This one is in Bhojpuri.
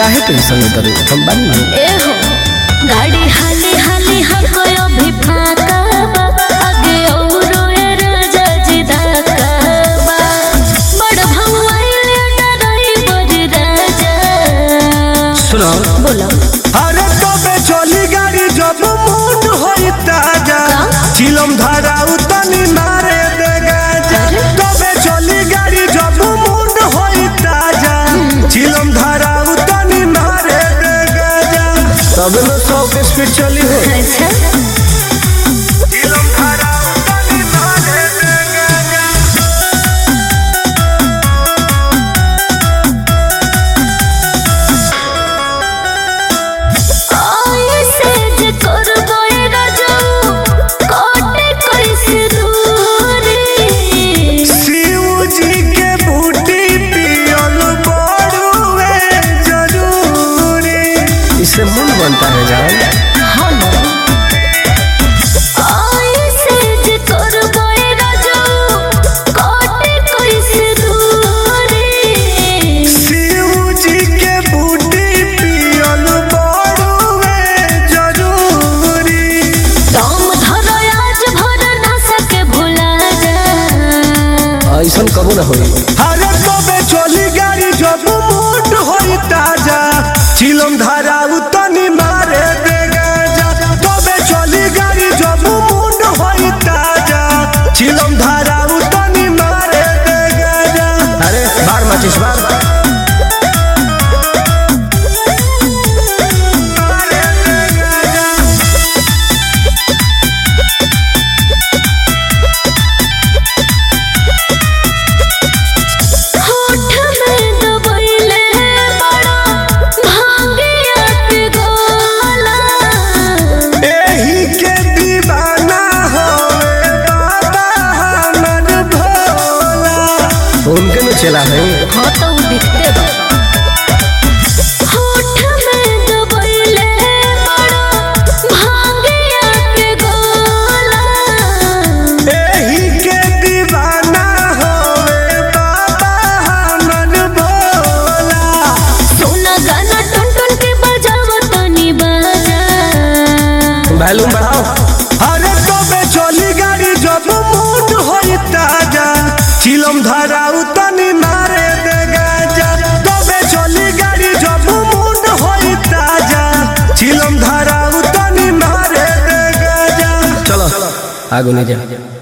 काहे टेंशन में करू हम बानी ना ए हो गाड़ी हाली हाली हको अभी फाका बा आगे औरो ए राजा जी धाका बा बड़ भौआइले डराई बड़ राजा सुनो बोलो अरे तबे चली गाड़ी जब मूड होई ताजा चिलम धारा उतनी मारे दे गाजा तबे चली गाड़ी जब मूड होई ताजा चिलम धारा उतनी मारे दे गाजा तब में सौ के स्पीड चली हो अच्छा चिलम धारा उतनी मारे दे गाजा आई से जे करबो ए राजा कोटे कैसे दूरी शिव जी के बूटी पियल बड़ुए जरूरी इससे मूड बनता है जान हम आई से जे करबो ए राजा कोटे कैसे दूरी शिव जी के बूटी पियल बड़ुए जरूरी दम धरो आज भर ना सके भुला जा ऐसा कबू ना होई अरे तबे चली गाड़ी जब मूड होई ताजा चिलम धारा उतनी मारे दे गाजा तबे चली गाड़ी जब मूड होई ताजा चिलम धारा उतनी मारे दे गाजा अरे बार माचिस बार मारे दे गाजा होठ में दबैले बड़ा भांगिया के गोला एही के दीवाना होवे बाबा हमर भोला उनके में चला है हाँ तो वो दिखते बा होठ में दबैले बड़ा भांगिया के गोला एही के दीवाना होवे बाबा हमर भोला सोना गाना टुन टुन के बजावो तनी बाजा वॉल्यूम बढ़ाओ अरे तबे चली गाड़ी जब मूड होई ताजा चिलम धारा उतनी मारे दे गाजा तबे चली गाड़ी जब मूड होई ताजा चिलम धारा उतनी मारे दे गाजा चलो आगो नहीं जा